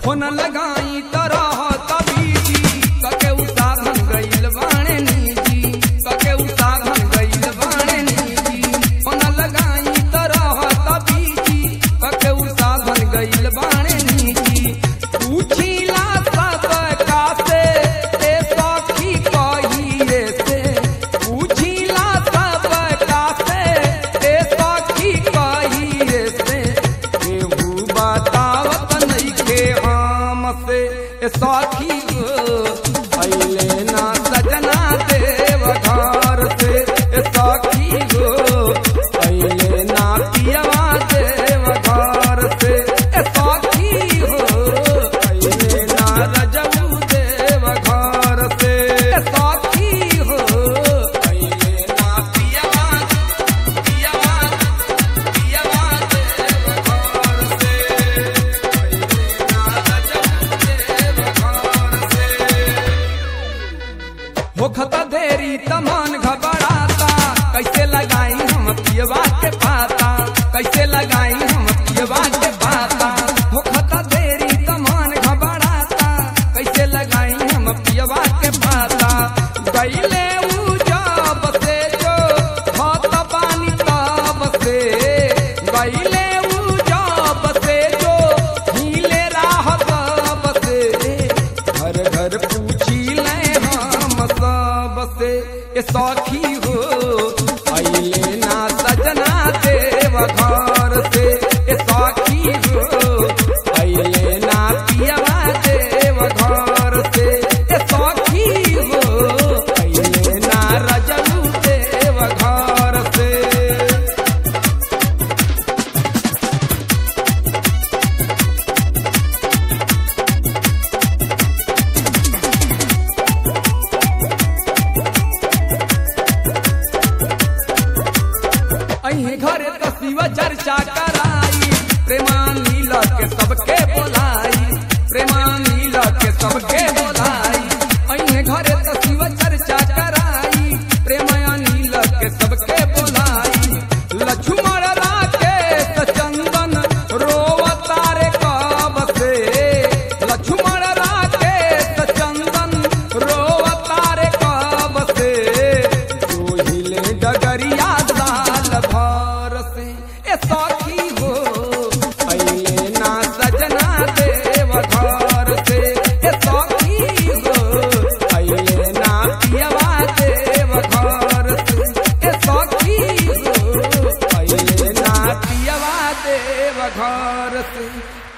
होन लगाई तरह तबीजी कके उसाधन गइल बाणे नीजी कके उसाधन गइल बाणे नीजी होन लगाई तरह तबीजी कके उसाधन गइल बाणे नीजी पूछीला सब कासे ए सखी कही रे से पूछीला सब कासे ए सखी कही रे से केहू बतावत नइखे हमसे ए सखी गो अइले ना सजना देव घर से ए सखी गो अइले ना पियवा देव घर से ए सखी हो अइले ना रजऊ देव घर से ए सखी हो अइले ना पियवा पियवा पियवा देव घर से अइले ना रजऊ देव घर से होखता देरी तमान घबराता कैसे लगाई हम पियवा के पाता कैसे लगाई हम पियवा के पाता होखता देरी तमान घबराता कैसे लगाई हम पियवा के पाता गईले ऊ जब से जो हाथ पानी तब से गईले ऊ जब से जो हिले राह तब से घर घर पूछी ले हम सब से ए सखी हो अइले ना सजना देव घर से ए सखी हो अइले ना पियवा देव घर से ए सखी हो अइले ना रजऊ देव घर से अही घरे तो शिव चर्चा कराई प्रेमानी के सबके बोलाई प्रेमानी के सबके बोलाई अही घरे तो शिव चर्चा कराई प्रेमानी के सबके बोलाई लक्ष्मण राकेश चंदन रोवतारे कब से लक्ष्मण राकेश चंदन रोवतारे कब से जोहिले डगरिया लाल भर से ए सखी हो अइले ना सजना देव घर से ए सखी हो अइले ना पियवा देव घर से ए सखी हो अइले ना पियवा देव घर से